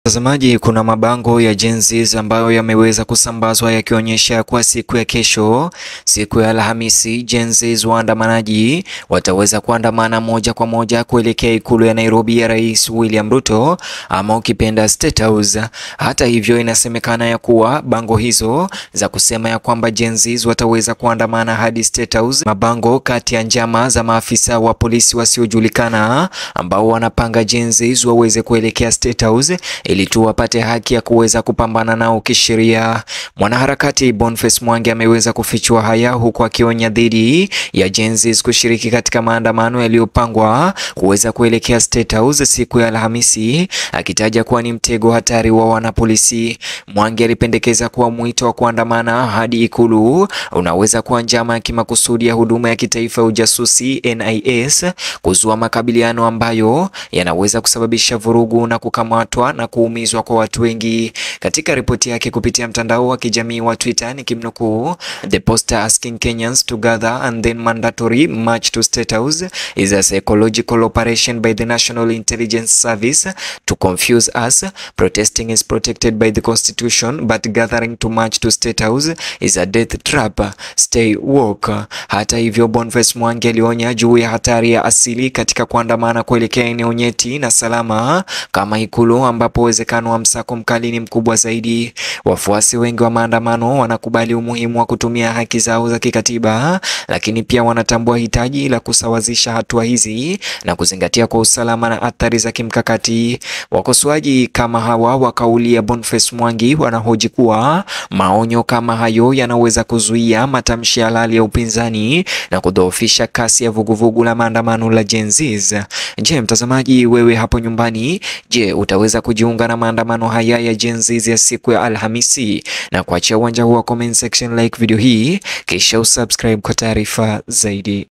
Mtazamaji, kuna mabango ya Gen Z ambayo yameweza kusambazwa yakionyesha kuwa siku ya kesho, siku ya Alhamisi, Gen Z waandamanaji wataweza kuandamana moja kwa moja kuelekea ikulu ya Nairobi ya Rais William Ruto ama ukipenda State House. Hata hivyo, inasemekana ya kuwa bango hizo za kusema ya kwamba Gen Z wataweza kuandamana hadi State House, mabango kati ya njama za maafisa wa polisi wasiojulikana ambao wanapanga Gen Z waweze kuelekea State House ili tu wapate haki ya kuweza kupambana nao kisheria. Mwanaharakati Boniface Mwangi ameweza kufichua haya huku akionya dhidi ya Gen Z kushiriki katika maandamano yaliyopangwa kuweza kuelekea State House siku ya Alhamisi, akitaja kuwa ni mtego hatari wa wanapolisi. Mwangi alipendekeza kuwa mwito wa kuandamana hadi ikulu unaweza kuwa njama ya kimakusudi ya huduma ya kitaifa ya ujasusi NIS kuzua makabiliano ambayo yanaweza kusababisha vurugu na kukamatwa na kuumizwa kwa watu wengi. Katika ripoti yake kupitia mtandao wa kijamii wa Twitter, nikimnukuu, the poster asking Kenyans to gather and then mandatory march to State House is a psychological operation by the National Intelligence Service to confuse us. Protesting is protected by the Constitution but gathering to march to State House is a death trap. Stay woke. Hata hivyo, Boniface Mwangi alionya juu ya hatari ya asili katika kuandamana kuelekea eneo nyeti na salama kama ikulu ambapo uwezekano wa msako mkali ni mkubwa zaidi. Wafuasi wengi wa maandamano wanakubali umuhimu wa kutumia haki zao za kikatiba, lakini pia wanatambua hitaji la kusawazisha hatua hizi na kuzingatia kwa usalama na athari za kimkakati. Wakosoaji kama hawa wa kauli ya Boniface Mwangi wanahoji kuwa maonyo kama hayo yanaweza kuzuia matamshi halali ya upinzani na kudhoofisha kasi ya vuguvugu la maandamano la Gen Z. Je, mtazamaji, wewe hapo nyumbani, je, utaweza kujiunga na maandamano haya ya Gen Z ya siku ya Alhamisi? Na kuachia uwanja huu wa comment section, like video hii kisha usubscribe kwa taarifa zaidi.